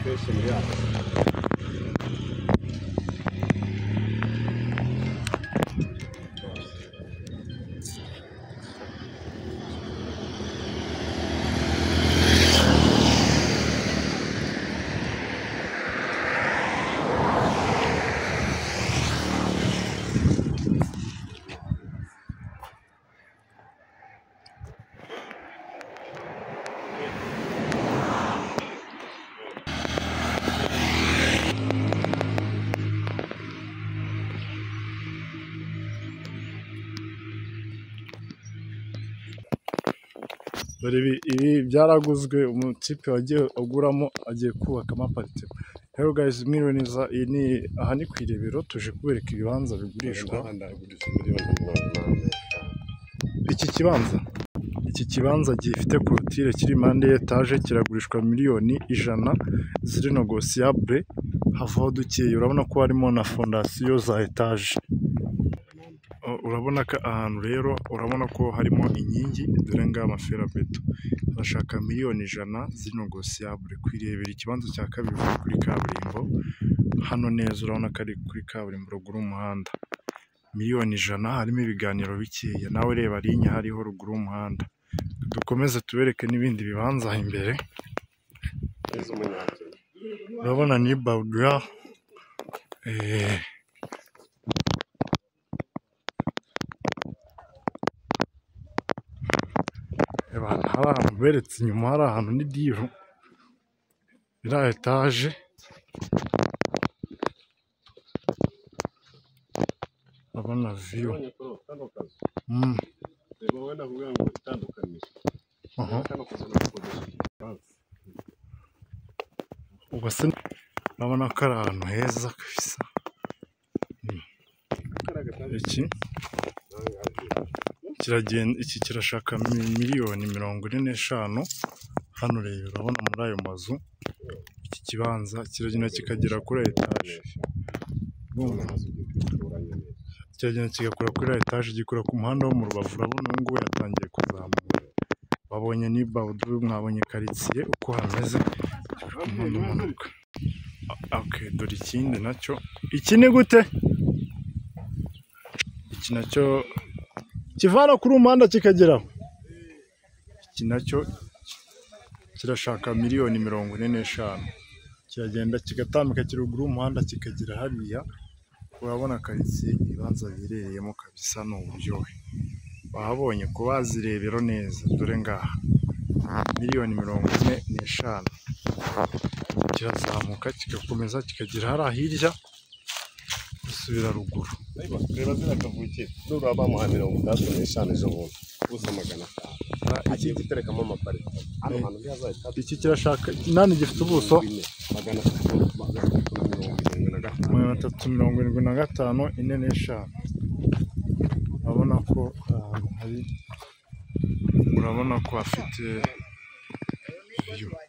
చేసింది dore ibi ibi byaraguzwe umukipe wagiye aguramo agiye kubakamo aparitema rero gayizi mwiriwe neza iyi ni aha ni ku irebero tuje kubereka ibibanza bigurishwa iki kibanza iki kibanza gifite korotire kiri impande y'etage kiragurishwa miliyoni ijana ziri nogosiyabure havaho dukeye urabona ko harimo na fondasiyo za etaje Uh, urabona ko ahantu rero urabona ko harimo inkingi dore ngaya amaferabeto arashaka miliyoni ijana zino gosiyabure kwirebera ikibanza cya kabiri kiri kuri kaburimbo hano neza urabona ko ari kuri kaburimbo ruguru y'umuhanda miliyoni ijana harimo ibiganiro bikeya nawe reba linya hariho ruguru y'umuhanda dukomeze tubereke n'ibindi bibanza aha imbere urabona ni bagura eh, Reba hano hari ahantu beretse inyuma hari ahantu ni diru iriya etaje urabona viyu Nabonye kuri ubu kano kazu Mm, reba wowe navuga ngo itandukanije aha. kano kazu nakodesha igifaransa ubwo urabona ko ari ahantu heza kabisa iki kiragenda iki kirashaka mi- miliyoni mirongo ine n'eshanu hano rero urabona muri ayo mazu iki kibanza kiragenda kikagera kuri etaje urumva? kiragenda kigakora kuri ya etaje gikora ku muhanda wo mu rubavu urabona ubu ngubu yatangiye kuzamuka wabonye ni bawudu mwabonye karitsiye uko hameze umuntu umanuka okay, dore ikindi nacyo iki ni gute iki nacyo kivana kuri uwo muhanda kikageraho iki nacyo kirashaka miliyoni mirongo ine n'eshanu kiragenda kigatambika kiri ruguru y'umuhanda kikagera hariya urabona karitsiye ibibanza biherereyemo kabisa ni uburyohe wahabonye ku bazirebero neza dore ngaha miliyoni mirongo ine n'eshanu kirazamuka kigakomeza kikagera hariya hirya gisubira ruguru reba ziriya kavukire nurura bamuha mirongo itandatu n'eshanu ejo bundi gusa magana atanu agiye guterekamo amaparita hano hantu ntihazahita iki kirashaka nani gifite ubuso bine magana atatu magana atatu na mirongo irindwi na gatanu magana atatu mirongo irindwi na gatanu ine n'eshanu urabona ko ahantu hari urabona ko hafite view.